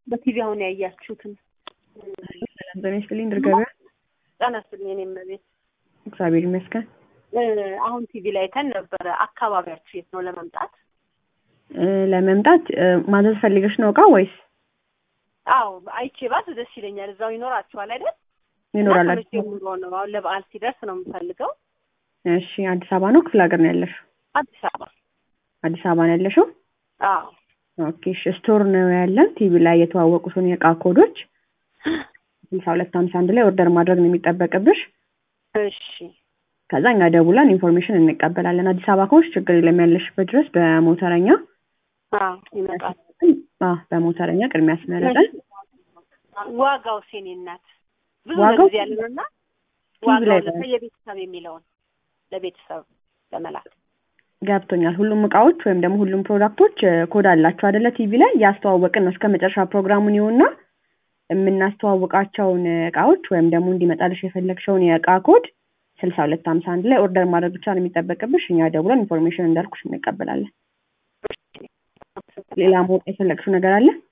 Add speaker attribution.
Speaker 1: በቲቪ አሁን ያያችሁትን
Speaker 2: ሰላም ጤና ይስጥልኝ። ድር ገበያ
Speaker 1: ጤና ይስጥልኝ። እኔም ቤት
Speaker 2: እግዚአብሔር ይመስገን።
Speaker 1: አሁን ቲቪ ላይ አይተን ነበረ። አካባቢያችሁ የት ነው ለመምጣት?
Speaker 2: እ ለመምጣት እ ማዘዝ ፈልገሽ ነው እቃ ወይስ
Speaker 1: አዎ አይቼ ባስ ደስ ይለኛል። እዛው ይኖራችኋል አይደል?
Speaker 2: ይኖራል?
Speaker 1: እና
Speaker 2: አዲስ
Speaker 1: ከመቼ ጀምሮ ነው? አሁን ለበዓል ሲደርስ ነው የምፈልገው።
Speaker 2: እሺ፣ አዲስ አበባ ነው ክፍለ ሀገር ነው ያለሽው?
Speaker 1: አዲስ አበባ።
Speaker 2: አዲስ አበባ ነው ያለሽው?
Speaker 1: አዎ
Speaker 2: ኦኬ። እሺ፣ ስቶር ነው ያለን። ቲቪ ላይ የተዋወቁትን የእቃ ኮዶች ስልሳ ሁለት ሀምሳ አንድ ላይ ኦርደር ማድረግ ነው የሚጠበቅብሽ።
Speaker 1: እሺ
Speaker 2: ከዛ እኛ ደውለን ኢንፎርሜሽን እንቀበላለን። አዲስ አበባ ከሆንሽ ችግር የለም ያለሽበት ድረስ በሞተረኛ
Speaker 1: አዎ ይመጣል።
Speaker 2: አ በሞተረኛ ቅድሚያ ያስመረጠን
Speaker 1: ዋጋው ሴኔ እናት ብዙ
Speaker 2: ዋጋው
Speaker 1: ጊዜ ያለውና
Speaker 2: ቲቪ ላይ
Speaker 1: ዋጋው ለየቤተሰብ የሚለውን ለቤተሰብ ለመላክ
Speaker 2: ገብቶኛል። ሁሉም እቃዎች ወይም ደግሞ ሁሉም ፕሮዳክቶች እ ኮድ አላቸው አይደለ? ቲቪ ላይ ያስተዋወቅን ነው እስከ መጨረሻ ፕሮግራሙን ይሁንና የምናስተዋውቃቸውን እቃዎች ወይም ደግሞ እንዲመጣልሽ የፈለግሽውን የእቃ ኮድ ስልሳ ሁለት ሀምሳ አንድ ላይ ኦርደር ማድረግ ብቻ ነው የሚጠበቅብሽ። እኛ ደውለን ኢንፎርሜሽን እንዳልኩሽ እንቀበላለን። ሌላ ማወቅ የፈለግሽው ነገር አለ?